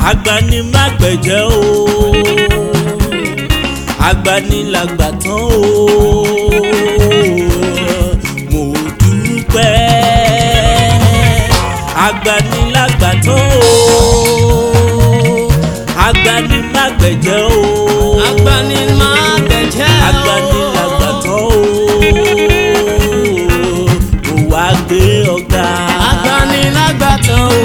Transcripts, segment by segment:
agbanimágbẹ̀jẹ́ o agbanilàgbàtàn o mo dúpẹ́ agbanilágbàtàn o agbanimágbẹ̀jẹ́ o agbanimágbẹ̀jẹ́ o. agbanilágbàtàn o mo wá gbé ọ̀gá. agbanilágbàtàn o.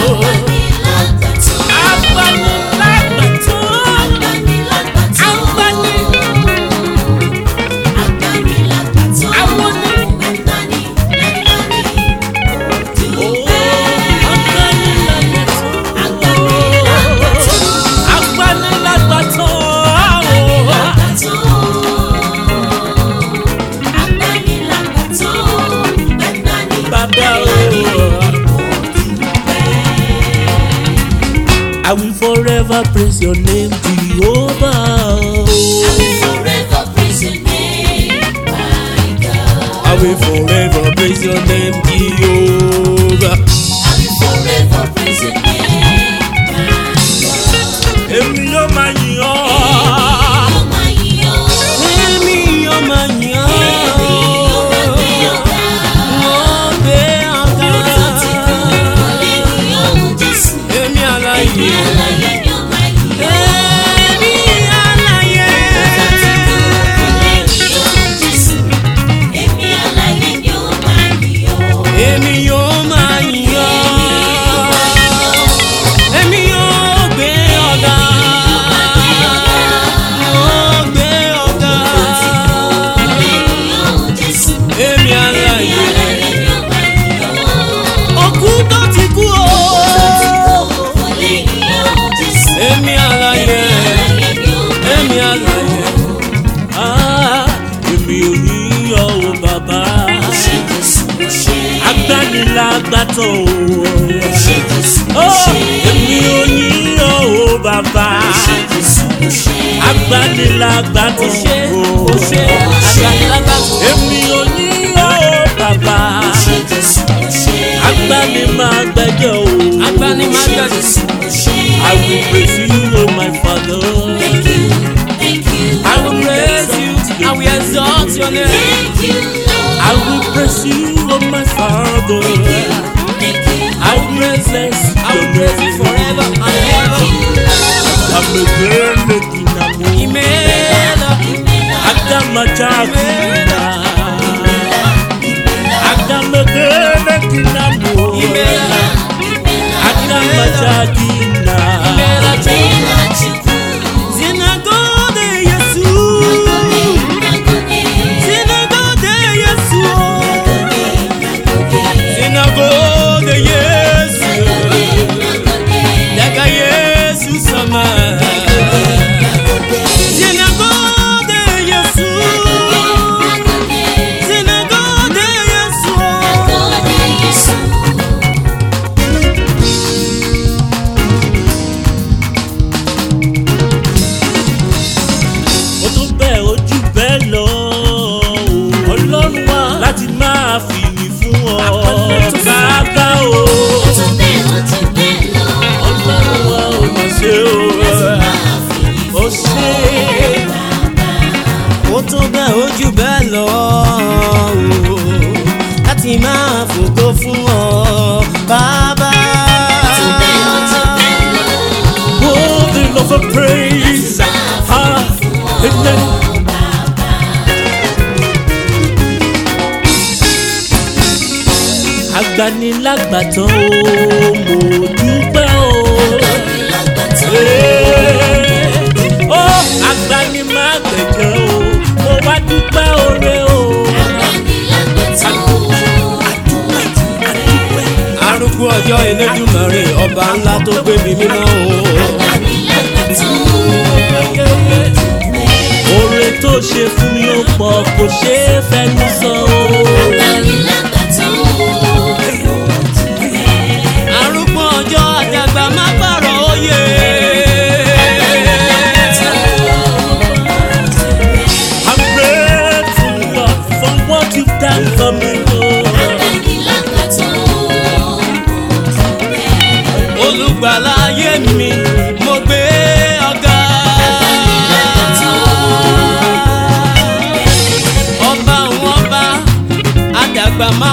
I will forever praise your name, Jehovah. I will forever praise your name, Jehovah. Èmi yóò máa yìn ọ́. Èmi yóò máa yìn ọ́. Wọ́n gbé ọ̀gá. Èmi àlàyé. Èmi àlàyé. Èmi yóò máa yìn ọ́. Èmi yóò gbé ọ̀gá. Yóò gbé ọ̀gá. Èmi àlàyé. Òkú tó ti kú o. Èmi àlàyé. Èmi àlàyé. Ah, Èmi ò ní yọ̀ o bàbá. Agbanilágbàtọ̀ o. Oh, Èmi ò ní yọ̀ o bàbá. Agbanilágbàtọ̀ Ṣé o. o ṣe àgbàlagbàtò? Èmi ò ní yọ̀ o bàbá. Agbanimágbẹ̀jẹ̀ o. Agbanimágbẹ̀jẹ̀. I will praise you, oh my Father. I will praise you. I will exalt your name. I will praise you, oh my Father. I will praise I will praise you forever and ever. I'm a girl making a move. Imela, I got my chakina. I got my girl making a move. Imela, I got my chakina. Imela, Zinagode Yesu, Zinagode Yesu, Zinagode Yesu, Daga Yesu sama. Zinagode Yesu, Zinagode Yesu. ó tún bẹ́ẹ̀ ojú bẹ́ẹ̀ lọ. ọlọ́run wá láti máa fìyìn fún ọ. bàbá o ọlọ́run wá ò mà ṣe o. ó ṣe ó tó bẹ́ẹ̀ ó jù bẹ́ẹ̀ lọ o láti máa fògo fún ọ bàbá. holding of a praise. Ah, amen. agbanilágbàtàn o mo dúpẹ́ o. Ee, ó agbanimágbẹ̀jẹ̀ o mo wá dúpẹ́ oore o. arúgbó ọjọ́ Elédùmarè ọba ńlá tó gbé mi mímọ́ o. oore tó ṣe fún mi ó pọ̀ kò ṣeé fẹnu sọ o. arúgbó ọjọ́ àdàgbà má pààrọ̀ òye. I'm grateful Lord for what you've done for me. Lord. olùgbàlà ayé mi àgbà má